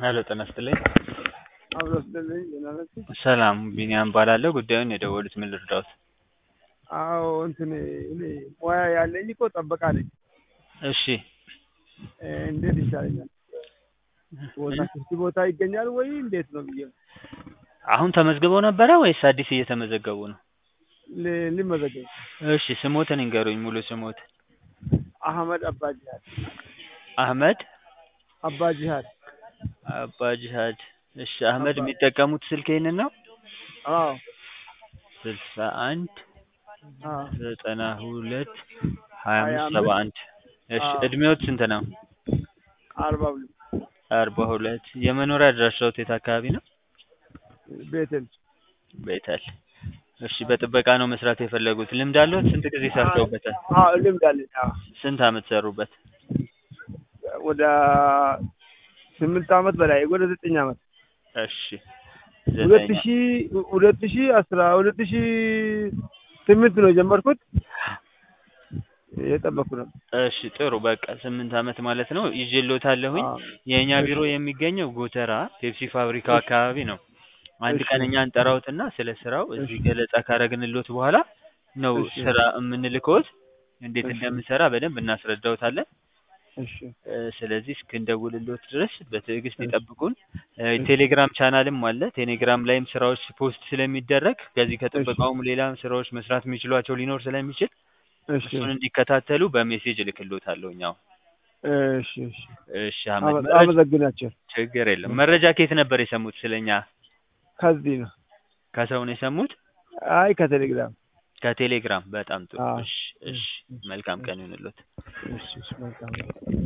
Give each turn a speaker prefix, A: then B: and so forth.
A: ሄሎ ጤና ይስጥልኝ።
B: አብሮ ስለልኝ ደህና ናችሁ?
A: ሰላም ቢኒያም እባላለሁ። ጉዳዩን የደወሉት ምን ልርዳዎት?
B: አዎ እንትን እኔ ሙያ ያለኝ እኮ ጠበቃ ነኝ።
A: እሺ
B: እ እንዴት ይሻለኛል? ቦታ ክፍት ቦታ ይገኛል ወይ እንዴት ነው ብዬ ነው
A: አሁን ተመዝግበው ነበረ ወይስ አዲስ እየተመዘገቡ ነው?
B: ል- ልመዘገብ።
A: እሺ ስሞትን ይንገሩኝ፣ ሙሉ ስሞት።
B: አህመድ አባ ጂሃድ
A: አህመድ
B: አባ ጂሃድ።
A: አባ ጂሃድ። እሺ አህመድ
B: አባ-
A: የሚጠቀሙት ስልክ ይህንን ነው?
B: አዎ
A: ስልሳ አንድ
B: አዎ
A: ዘጠና ሁለት ሀያ
B: ሀያ
A: አምስት ሰባ አንድ እሺ
B: አዎ።
A: እድሜዎት ስንት ነው?
B: አርባ ሁለት
A: አርባ ሁለት የመኖሪያ አድራሻዎት የት አካባቢ ነው?
B: ቤተል
A: ቤተል። እሺ በጥበቃ ነው መስራት የፈለጉት። ልምድ አለዎት? ስንት ጊዜ ሰርተውበታል?
B: አዎ ልምድ አለኝ። አዎ
A: ስንት አመት ሰሩበት?
B: ወደ ስምንት አመት በላይ ወደ ዘጠኝ አመት
A: እሺ
B: ሁለት
A: ዘጠኝ
B: ሺ ሁለት ሺ አስራ ሁለት ሺ ስምንት ነው የጀመርኩት። የጠበኩ ነው።
A: እሺ ጥሩ በቃ ስምንት አመት ማለት ነው። ይዤልዎታለሁኝ።
B: አዎ።
A: የእኛ
B: እሺ።
A: ቢሮ የሚገኘው ጎተራ ፔፕሲ ፋብሪካው አካባቢ ነው። አንድ
B: እሺ።
A: ቀን እኛ እንጠራዎትና ስለ ስራው እዚህ
B: እሺ።
A: ገለጻ ካረግንልዎት በኋላ ነው
B: እሺ።
A: ስራ የምንልክዎት። እንዴት
B: እሺ።
A: እንደምንሰራ በደንብ እናስረዳዎታለን።
B: እሺ
A: እ፣ ስለዚህ እስክንደውልልዎት ድረስ በትዕግስት
B: እሺ።
A: ይጠብቁን። እ፣
B: እሺ።
A: ቴሌግራም ቻናልም አለ። ቴሌግራም ላይም ስራዎች ፖስት ስለሚደረግ ከዚህ
B: እሺ።
A: ከጥበቃውም ሌላ ስራዎች መስራት የሚችሏቸው ሊኖር ስለሚችል
B: እሺ
A: እሱን እንዲከታተሉ በሜሴጅ እልክልዎታለሁኝ። አሁን
B: እሺ እሺ
A: እሺ አህመድ
B: አመ-
A: መረጃ
B: አመሰግናቸው።
A: ችግር የለም። መረጃ ከየት ነበር የሰሙት? ስለኛ
B: ከዚህ ነው።
A: ከሰው ነው የሰሙት?
B: አይ ከቴሌግራም።
A: ከቴሌግራም። በጣም ጥሩ።
B: አዎ።
A: እሺ እሺ፣ መልካም ቀን ይሁንልዎት።
B: እሺ እሺ መልካም ነው።